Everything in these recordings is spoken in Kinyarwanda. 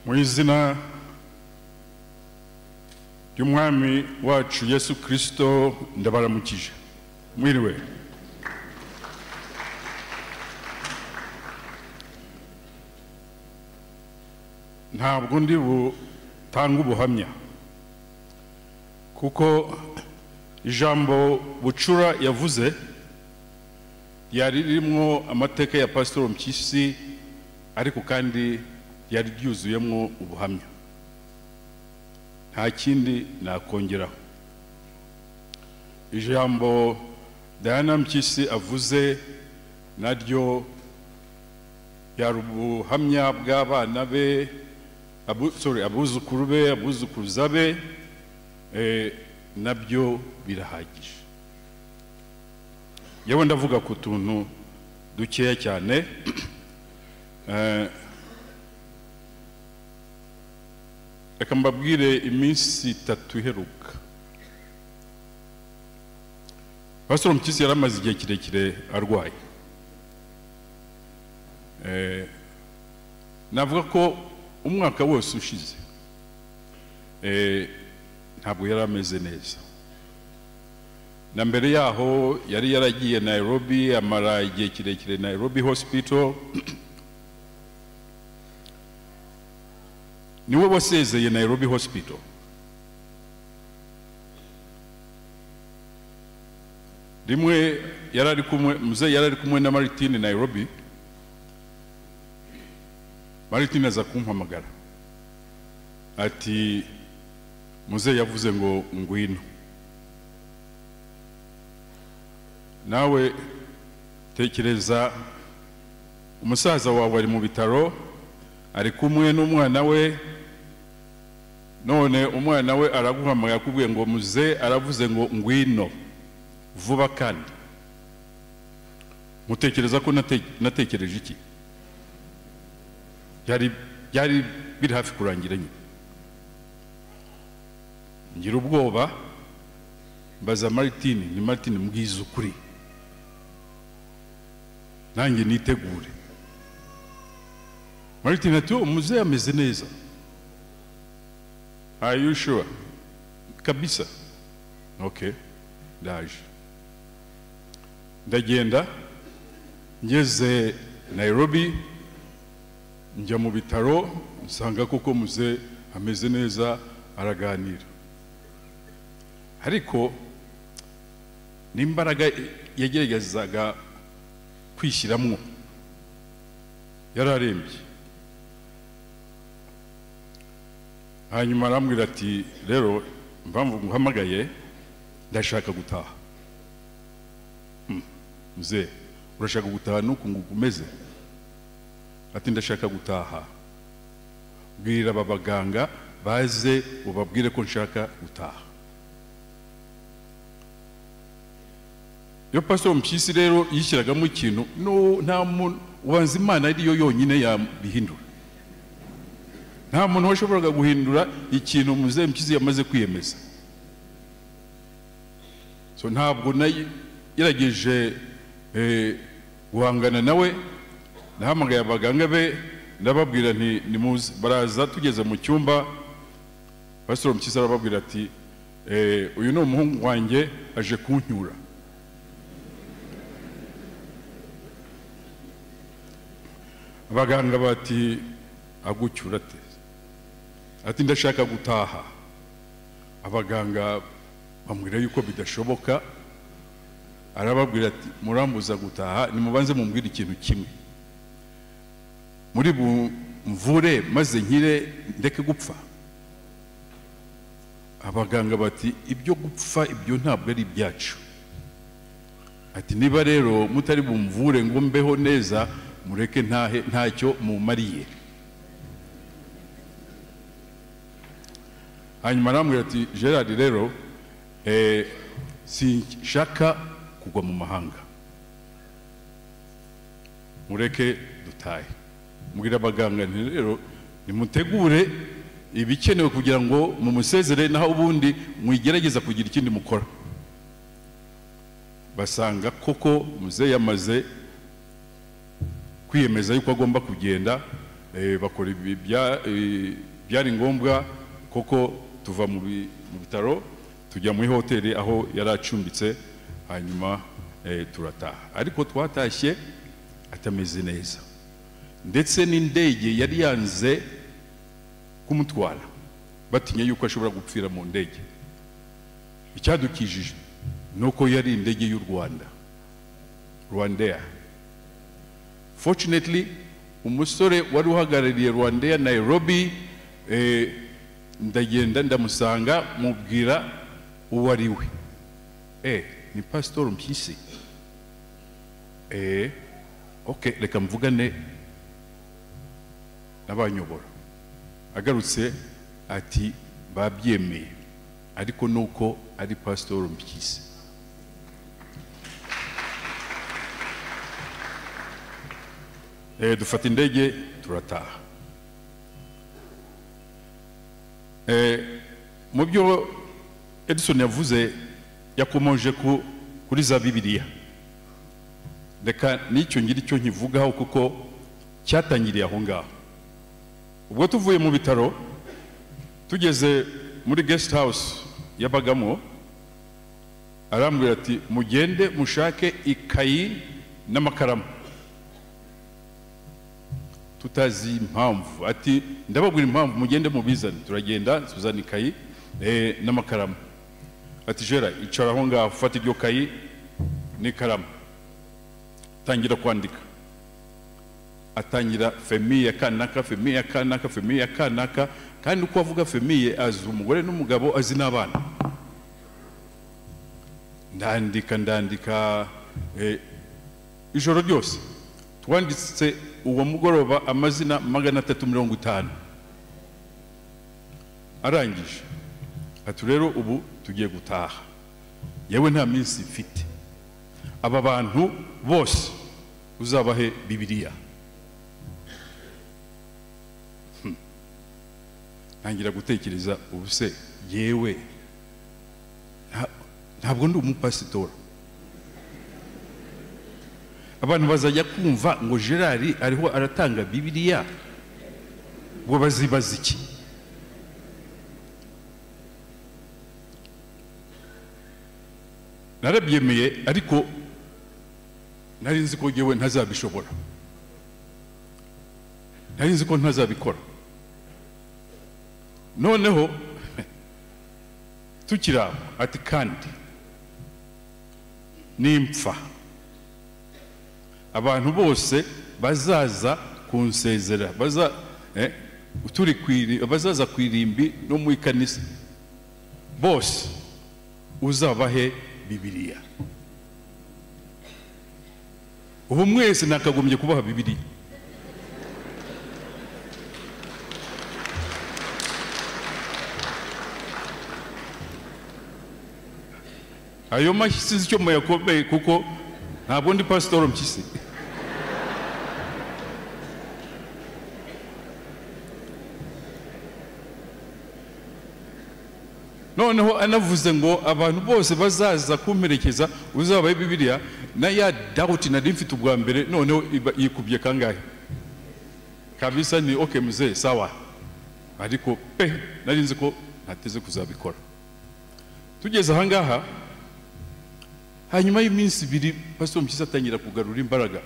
mu izina ry'umwami wacu yesu kirisito ndabaramukije mwiriwe ntabwo ndi butange ubuhamya kuko ijambo bucura yavuze ryari ririmo amateka ya pasitoro mpyisi ariko kandi ryari ryuzuyemo ubuhamya nta kindi nakongeraho ijambo Diana mpyisi avuze naryo yari ubuhamya bw'abana be abu- sorry, abuzukuru be abuzukuruza be eh, nabyo birahagije yewe ndavuga ku tuntu dukeya cyane Eh, reka mbabwire iminsi itatu iheruka pasitoro mpyisi yari amaze igihe kirekire arwaye Eh, navuga ko umwaka wose ushize eh, ntabwo yari ameze neza na mbere yaho yari yaragiye Nairobi amara igihe kirekire Nairobi hospital niwe wasezeye Nairobi hospital rimwe yari ari kumwe muzehe yari ari kumwe na Martin Nairobi Martin aza kumpamagara ati muzehe yavuze ngo ngwino nawe tekereza umusaza wawe ari mu bitaro ari kumwe n'umwana we none umwana we araguhamagara akubwiye ngo muze aravuze ngo ngwino vuba kandi mutekereza ko nate- natekereje iki byari byari biri hafi kurangira nyine ngira ubwoba mbaza Martine ni Martine mbwiza ukuri nanjye nitegure Martine ati "Oh, muzehe ameze neza are you sure kabisa okay ndaje ndagenda ngeze Nairobi njya mu bitaro nsanga koko muzehe ameze neza araganira ariko n'imbaraga yageragezaga kwishyiramo yari arembye hanyuma arambwira ati rero impamvu nguhamagaye ndashaka gutaha muze urashaka gutaha nuku ngo ukomeze ati ndashaka gutaha bwira aba baganga baze ubabwire ko nshaka gutaha iyo pasitoro mpyisi rero yishyiragamo ikintu no nta muntu ubanza imana ariyo yonyine yabihindura nta muntu washoboraga guhindura ikintu muzehe mpyisi yamaze kwiyemeza so ntabwo nagerageje eh, guhangana nawe nahamagaye abaganga be ndababwira nti nimuze baraza tugeze mu cyumba pasitoro mpyisi arababwira ati eh, uyu ni umuhungu wanjye aje kuncyura abaganga bati agucyura ate ati ndashaka gutaha abaganga bamubwira yuko bidashoboka arababwira ati murambuza gutaha nimubanze mumbwire ikintu kimwe muri bumvure maze nkire ndeke gupfa abaganga bati ibyo gupfa ibyo ntabwo ari ibyacu ati niba rero mutari bumvure ngo mbeho neza mureke ntahe ntacyo mumariye hanyuma arambwira ati gerard rero eh, sinshaka kugwa mu mahanga mureke dutahe mubwira abaganga nti rero nimutegure ibikenewe kugira ngo mumusezere naho ubundi mwigerageza kugira ikindi mukora basanga koko muzehe yamaze kwiyemeza yuko agomba kugenda eh, bakora ibi- bya- eh, byari ngombwa koko tuva mu bi- mu bitaro tujya muri hoteli aho yari acumbitse hanyuma eh, turataha ariko twatashye atameze neza ndetse n'indege yari yanze kumutwara batinya yuko ashobora gupfira mu ndege icyadukijije ni uko yari indege y'u rwanda rwandair fortunately umusore wari uhagarariye rwandair nairobi eh, ndagenda ndamusanga mubwira uwo ari we eh, ni pasitor mpyisi eh, okay, reka mvugane n'abanyobora agarutse ati babyemeye ariko nuko ari pasitor mpyisi Eh, dufata indege turataha Eh, mu byo edison yavuze yakomoje ku- kuri za bibiliya reka n'icyo ngira icyo nkivugaho kuko cyatangiriye aho ngaho ubwo tuvuye mu bitaro tugeze muri guest house yabagamo arambwira ati mugende mushake ikayi n'amakaramu tutazi impamvu ati ndababwira impamvu mugende mubizane turagenda tuzana ikayi eh, n'amakaramu ati jera icara aho ngaho ufata iryo kayi n'ikaramu tangira kwandika atangira femiye kanaka femiye kanaka femiye kanaka kandi uko avuga femiye azi umugore n'umugabo azi n'abana ndandika ndandika eh, ijoro ryose twanditse uwo mugoroba amazina magana atatu mirongo itanu arangije ati rero ubu tugiye gutaha yewe nta minsi mfite aba bantu bose uzabahe bibiliya Hmm. ntangira gutekereza ubu se yewe nta- ntabwo ndi umupasitora abantu bazajya kumva ngo gerard ariho aratanga bibiliya ubwo bazibaza iki narabyemeye ariko nari nzi ko ngewe ntazabishobora nari nzi ko ntazabikora noneho tukiri aho ati kandi nimpfa abantu bose bazaza kunsezera baza eh, turi ku iri- bazaza ku irimbi no mu ikanisa bose uzabahe bibiliya ubu mwese nakagombye kubaha bibiliya ayo mashyi sinzi icyo muyakomeye kuko ntabwo ndi pasitori mpyisi noneho anavuze ngo abantu bose bazaza kumperekeza uzabaye bibiliya na ya dawuti nari mfite ubwa mbere noneho iba- yikubye kangahe kabisa ni oke muzeye sawa ariko pe nari nzi ko ntateze kuzabikora tugeze ahangaha hanyuma y'iminsi ibiri pastor mpyisi atangira kugarura imbaraga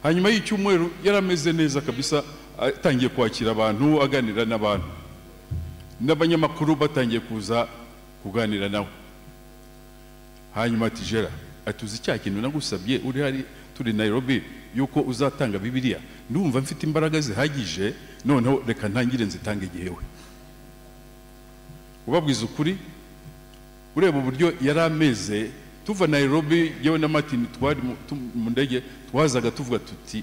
hanyuma y'icyumweru yari ameze neza kabisa atangiye kwakira abantu aganira n'abantu n'abanyamakuru batangiye kuza kuganira nawe hanyuma ati jera ati uzi cya kintu nagusabye uri hari turi nairobi yuko uzatanga bibiliya ndumva mfite imbaraga zihagije noneho reka ntangire nzitange igihewe ubabwiza ukuri ureba uburyo yari ameze tuva nairobi yewe na martin twari mu- tu- mu ndege twazaga tuvuga tuti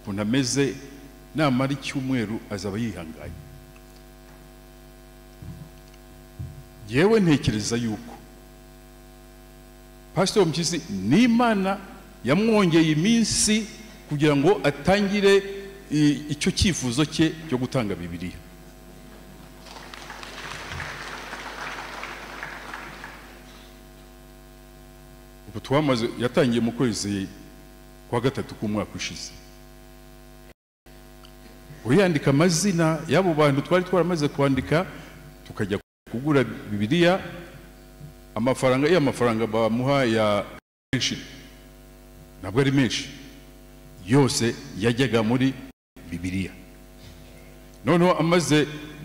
ukuntu ameze namara icyumweru azaba yihanganye yewe ntekereza yuko pastor mpyisi n'imana yamwongeye iminsi kugira ngo atangire i- icyo cyifuzo cye cyo gutanga bibiliya ubu twamaze yatangiye mu kwezi kwa gatatu k'umwaka ushize uyandika amazina y'abo bantu twari twaramaze kwandika tukajya kugura bibiliya amafaranga iyo amafaranga bamuha ya pension ntabwo ari menshi yose yajyaga muri bibiliya noneho amaze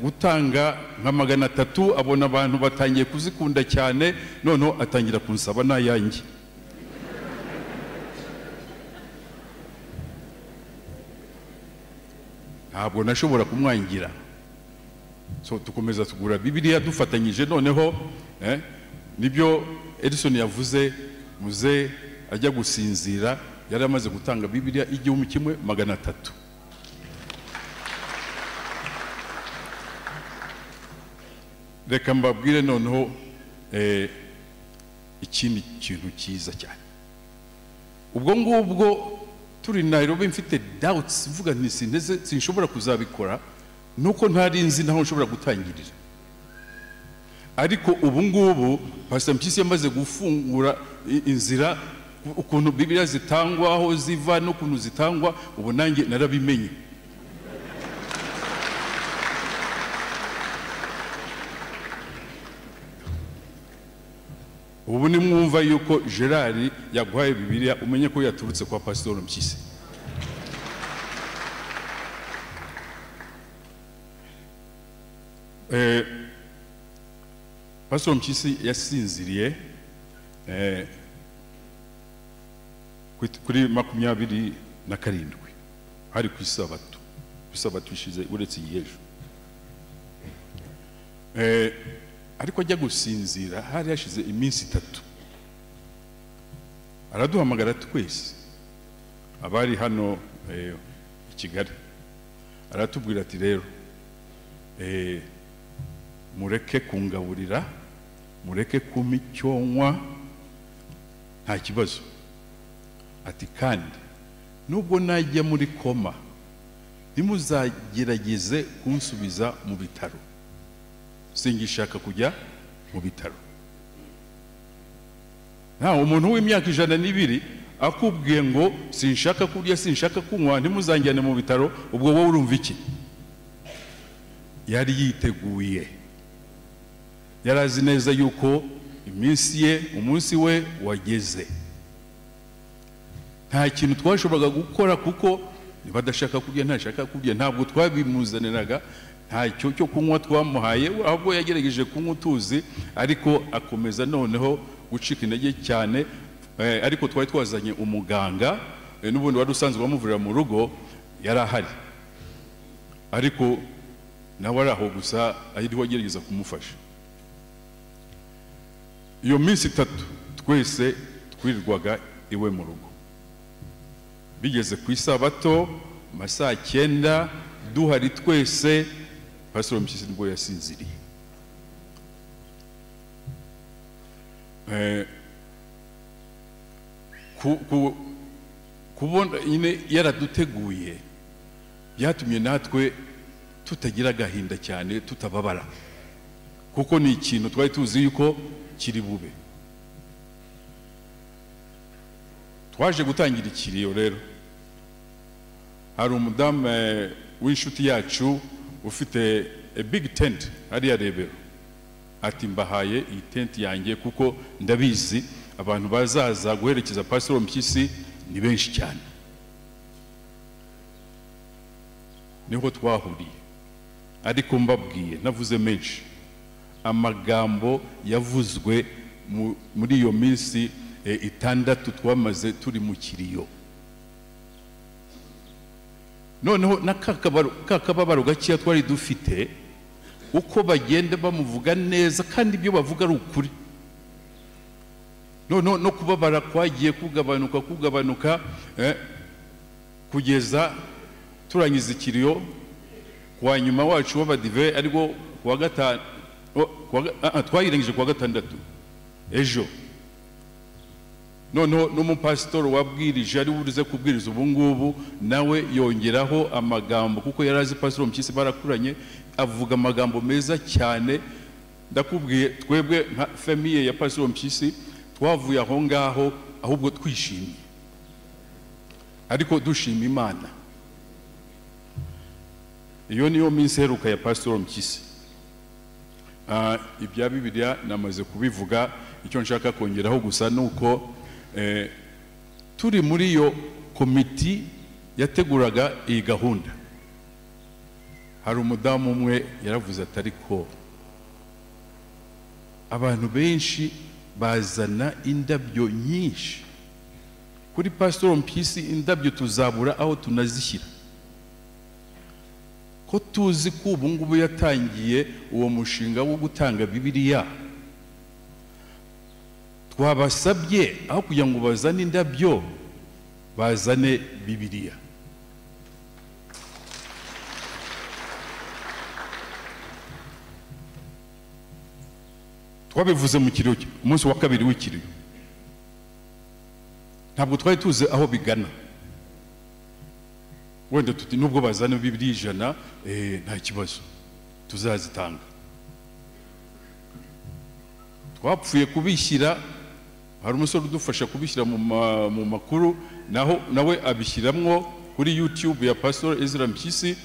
gutanga nka magana atatu abona abantu batangiye kuzikunda cyane noneho atangira kunsaba n'ayanjye ntabwo nashobora kumwangira so dukomeza tugura bibiliya dufatanyije noneho eh, nibyo edison yavuze muze ajya gusinzira yari amaze gutanga bibiliya igihumbi kimwe magana atatu reka mbabwire noneho eh, ikindi kintu cyiza cyane ubwo ngubwo turi nairobi mfite doubts mvuga nti sinteze sinshobora kuzabikora nuko ntari nzi naho nshobora gutangirira ariko ubu ngubu pastor mpyisi yamaze gufungura i- inzira ukuntu bibiliya zitangwa aho ziva n'ukuntu zitangwa ubu nanjye narabimenye ubu ni mwumva yuko gerard yaguhaye bibiliya umenye ko yaturutse kwa pasitori mpyisi Eh, pasitori mpyisi yasinziriye eh, kuri- kuri makumyabiri na karindwi hari ku isabato ku isabato ishize uretse iyi ejo Eh, ariko ajya gusinzira hari hashize iminsi itatu araduhamagara twese abari hano eh, i kigali aratubwira ati rero eh, mureke kungaburira mureke kumpa icyonwa nta kibazo ati kandi nubwo najya muri koma ntimuzagerageze kunsubiza mu bitaro singishaka kujya mu bitaro nta umuntu w'imyaka ijana n'ibiri akubwiye ngo sinshaka kurya sinshaka kunywa ntimuzanjyane mu bitaro ubwo wowe urumva iki yari yiteguye yari azi neza yuko iminsi ye umunsi we wageze nta kintu twashoboraga gukora kuko niba adashaka kurya ntashaka kurya ntabwo twabimuzaniraga ntacyo cyo kunywa twamuhaye ahubwo yagerageje kunywa utuzi ariko akomeza noneho gucika intege cyane eh, ariko twari twazanye umuganga eh, n'ubundi wari usanzwe bamuvurira mu rugo yari ahari ariko nawe ari aho gusa ariho agerageza kumufasha iyo minsi itatu twese twirirwaga iwe mu rugo bigeze ku isabato mu ma saa cyenda duhari twese pasitoro mpyisi nibwo yasinziriye Eh, ku- ku- kubona nyine yaraduteguye byatumye natwe tutagira agahinda cyane tutababara kuko ni ikintu twari tuzi yuko kiri bube twaje gutangira ikiriyo rero hari umudamu eh, w'inshuti yacu ufite a big tent hariya rebero ati mbahaye iyi tenti yanjye kuko ndabizi abantu bazaza guherekeza pasitoro mpyisi ni benshi cyane niho twahuriye ariko mbabwiye navuze menshi amagambo yavuzwe mu- muri iyo minsi eh, itandatu twamaze turi mu kiriyo noneho na ka kabaro- ka kababaro gakeya twari dufite uko bagenda bamuvuga neza kandi ibyo bavuga ari ukuri noneho no kubabara kwagiye kugabanuka kugabanuka eh, kugeza turangiza ikiriyo kuwa nyuma wacu w'abadive ariko kuwa gatanu o- kuwa ga- ah, ah, twayirangije kuwa gatandatu ejo noneho n'umupasitori wabwirije ari buze kubwiriza ubu ngubu nawe yongeraho amagambo kuko yari azi pasitori mpyisi barakuranye avuga amagambo meza cyane ndakubwiye twebwe nka famiye ya pasitori mpyisi twavuye aho ngaho ahubwo twishimye ariko dushima imana iyo niyo minsi iheruka ya pasitoro mpyisi Ah, ibya bibiliya namaze kubivuga icyo nshaka kongeraho gusa ni uko eh, turi muri iyo komiti yateguraga iyi gahunda hari umudamu umwe yaravuze ati ariko abantu benshi bazana indabyo nyinshi kuri pasitoro mpyisi indabyo tuzabura aho tunazishyira ko tuzi ko ubu ngubu yatangiye uwo mushinga wo gutanga bibiliya twabasabye aho kugira ngo bazane indabyo bazane bibiliya twabivuze mu kiriyo umunsi wa kabiri w'ikiriyo ntabwo twari tuzi aho bigana wenda tuti nubwo bazana bibiliya ijana eh, nta kibazo tuzazitanga twapfuye kubishyira hari umusore udufasha kubishyira mu, ma, mu makuru naho nawe abishyiramwo kuri youtube ya pastor ezra mpyisi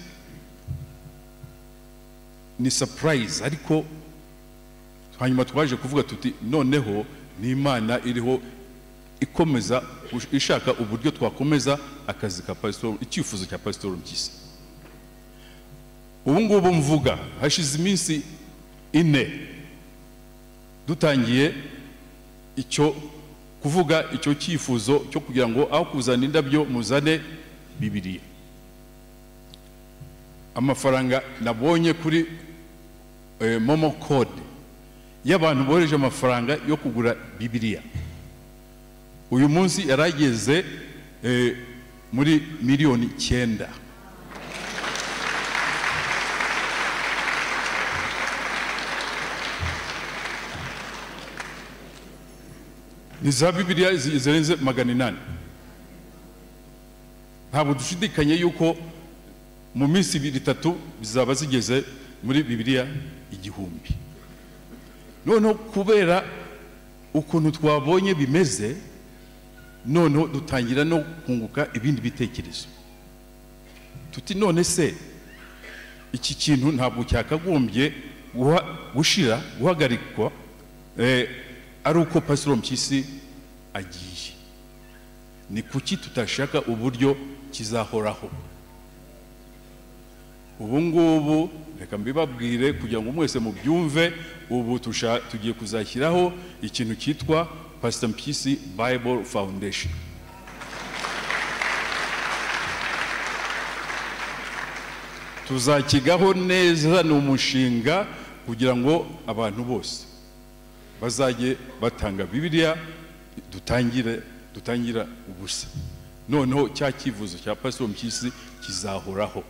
ni surprise ariko hanyuma twaje kuvuga tuti noneho ni imana iriho ikomeza ishaka uburyo twakomeza akazi ka pasitoro icyifuzo cya pasitoro mpyisi ubu ngubu mvuga hashize iminsi ine dutangiye icyo kuvuga icyo cyifuzo cyo kugira ngo aho kuzana indabyo muzane bibiriya amafaranga nabonye kuri eh, momo code y'abantu bohereje amafaranga yo kugura bibiriya uyu munsi yarageze eh, muri miliyoni icyenda ni za bibiliya zi- zirenze magana inani ntabwo dushidikanye yuko mu minsi ibiri itatu zizaba zigeze muri bibiliya igihumbi noneho kubera ukuntu twabonye bimeze noneho dutangira no kunguka ibindi bitekerezo tuti none se iki kintu ntabwo cyakagombye guha- gushira guhagarikwa eh, ari uko pasitoro mpyisi agiye ni kuki tutashaka uburyo kizahoraho ubu ngubu reka mbibabwire kugira ngo mwese mubyumve ubu tusha- tugiye kuzashyiraho ikintu cyitwa pasita mpyisi bible foundation tuzakigaho neza ni umushinga kugira ngo abantu bose bazajye batanga bibiliya dutangire dutangira ubusa noneho cya cyifuzo cya pasitoro mpyisi kizahoraho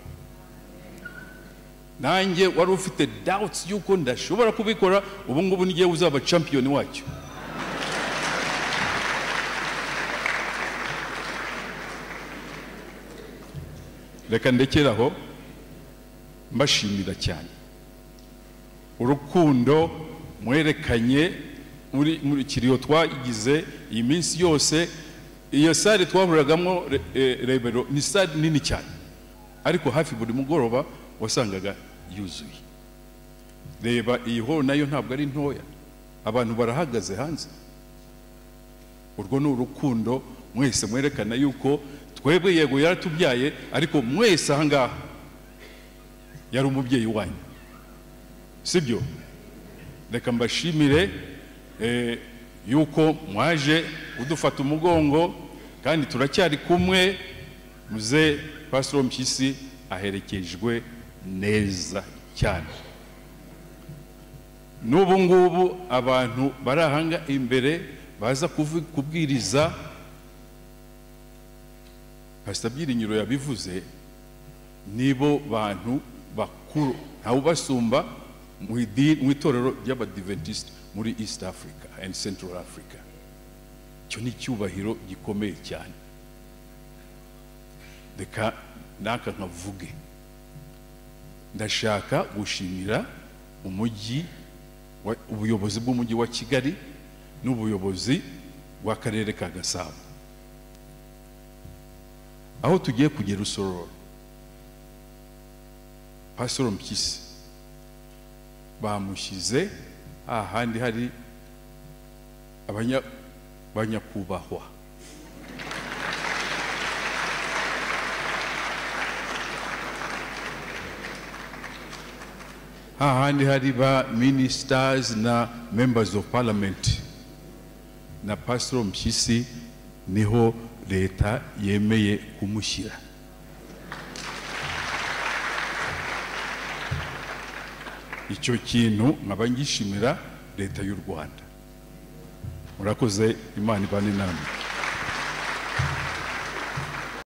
nanjye wari ufite doubts y'uko ndashobora kubikora ubu ngubu nigiye uzaba champion wacyo reka ndekeraho mbashimira cyane urukundo mwerekanye muri muri kiriyo twagize iyi minsi yose iyo sare twahuriragamo re- eh, rebero ni sare nini cyane ariko hafi buri mugoroba wasangaga yuzuye reba iyi horo nayo ntabwo ari ntoya abantu barahagaze hanze urwo ni urukundo mwese mwerekana yuko twebwe yego yaratubyaye ariko mwese aha ngaha yari umubyeyi wanyu sibyo reka mbashimire eh, yuko mwaje kudufata umugongo kandi turacyari kumwe muze pasitoro mpyisi aherekejwe neza cyane n'ubu ngubu abantu bari ahanga imbere baza kuvu- kubwiriza pasita byiringiro yabivuze nibo bantu bakuru ntawe ubasumba mu idini- mu itorero ry'abadiventisite muri east africa and central africa icyo ni icyubahiro gikomeye cyane reka naka nkavuge ndashaka gushimira umujyi wa- ubuyobozi bw'umujyi wa kigali n'ubuyobozi bw'akarere ka gasabo aho tugiye kugera usororo pasitoro mpyisi bamushyize ahandi hari abanya- banyakubahwa hahandi hari ba ministers na members of parliament na pastor mpyisi niho leta yemeye kumushyira icyo kintu nkaba ngishimira leta y'u rwanda murakoze imana ibane namwe